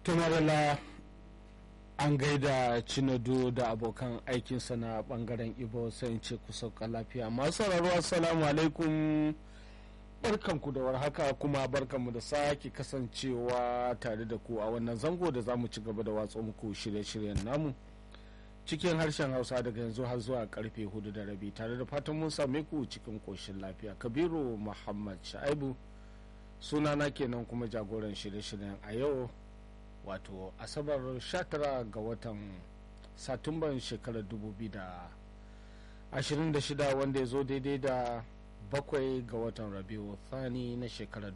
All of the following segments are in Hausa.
tumarala an gaida cinado da abokan aikinsa na bangaren ibo sai ce ku sauka lafiya masu sauraro assalamu alaikum barkanku da warhaka kuma barkanmu da sake kasancewa tare da ku a wannan zango da za mu ci gaba da watsa muku shirye-shiryen namu cikin harshen hausa daga yanzu har zuwa karfe hudu da rabi tare da fatan mun same ku cikin koshin lafiya kabiru muhammad sha'ibu sunana kenan kuma jagoran shirye-shiryen a yau wato asabar 19 ga watan satumban shekarar 2026 wanda ya zo daidai da bakwai ga watan rabiu thani na shekarar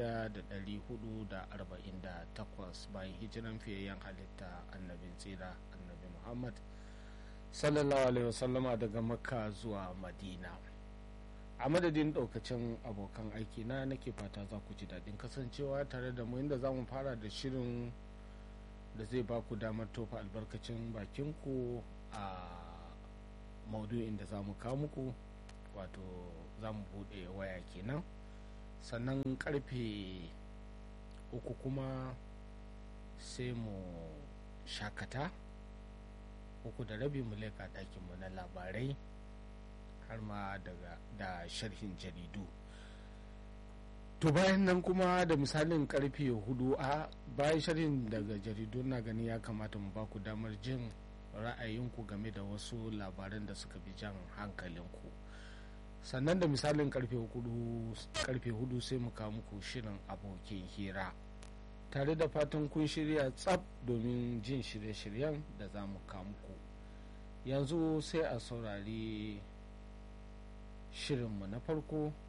1448 bayan hijiran fiyayyen halitta annabin tsira annabi muhammad sallallahu alaihi wasallama daga makka zuwa madina a madadin daukacin abokan aiki na nake fata za ku ji daɗin kasancewa tare da mu inda za mu fara da shirin da zai ba ku damar tofa albarkacin bakinku a maudu'in da za mu kawo muku wato za mu buɗe waya kenan sannan karfe uku kuma sai mu shakata uku da rabi mu leka ɗakinmu na labarai har ma daga da sharhin jaridu to bayan nan kuma da misalin karfe hudu a bayan sharhin daga jaridu na gani ya kamata mu baku damar jin ra'ayinku game da wasu labaran da suka bi jan hankalinku sannan da misalin karfe hudu sai mu kawo muku shirin abokin hira tare da fatan kun shirya tsab domin jin shirye-shiryen da za mu kawo muku yanzu sai a saurari shirinmu na farko